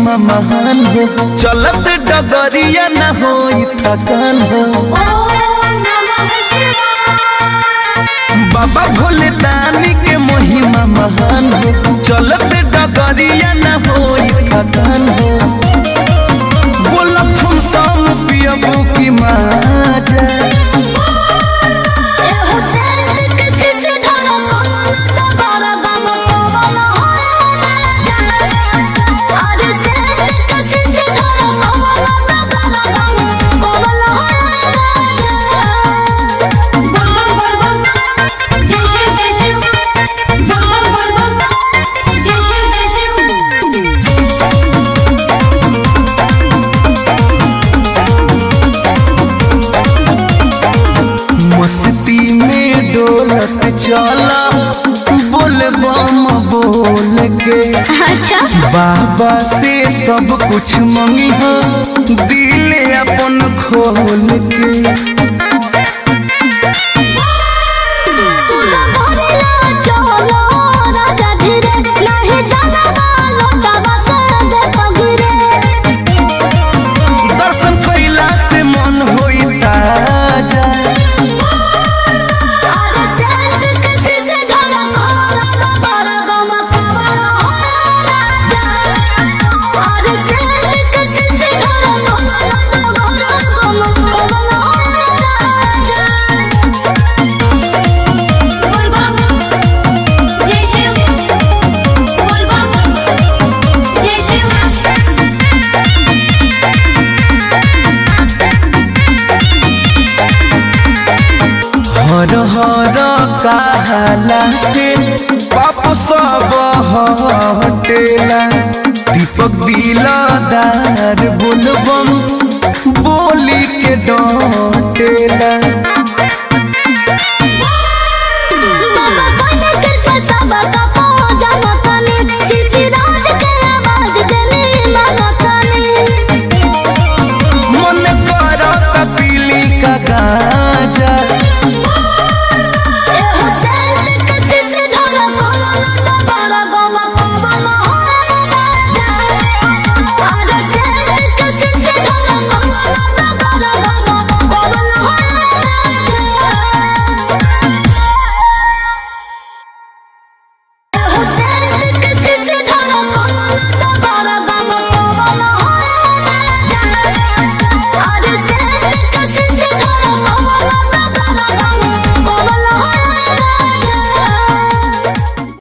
महिमा महान हो चलत डगरिया न हो थकान हो बाबा भोले दानी के महिमा महान हो चलत डगरिया न हो थकान हो बोलत हम सम पियबू की माजा मस्ती में डोलत चला बोल बम बोल के अच्छा बाबा से सब कुछ मंगी हो दिल अपन खोल के दर्शन कैला से मन होई ताजा हर हर कहला से पाप सब हटेला दीपक दिलदार बोलबम बोली के डटेला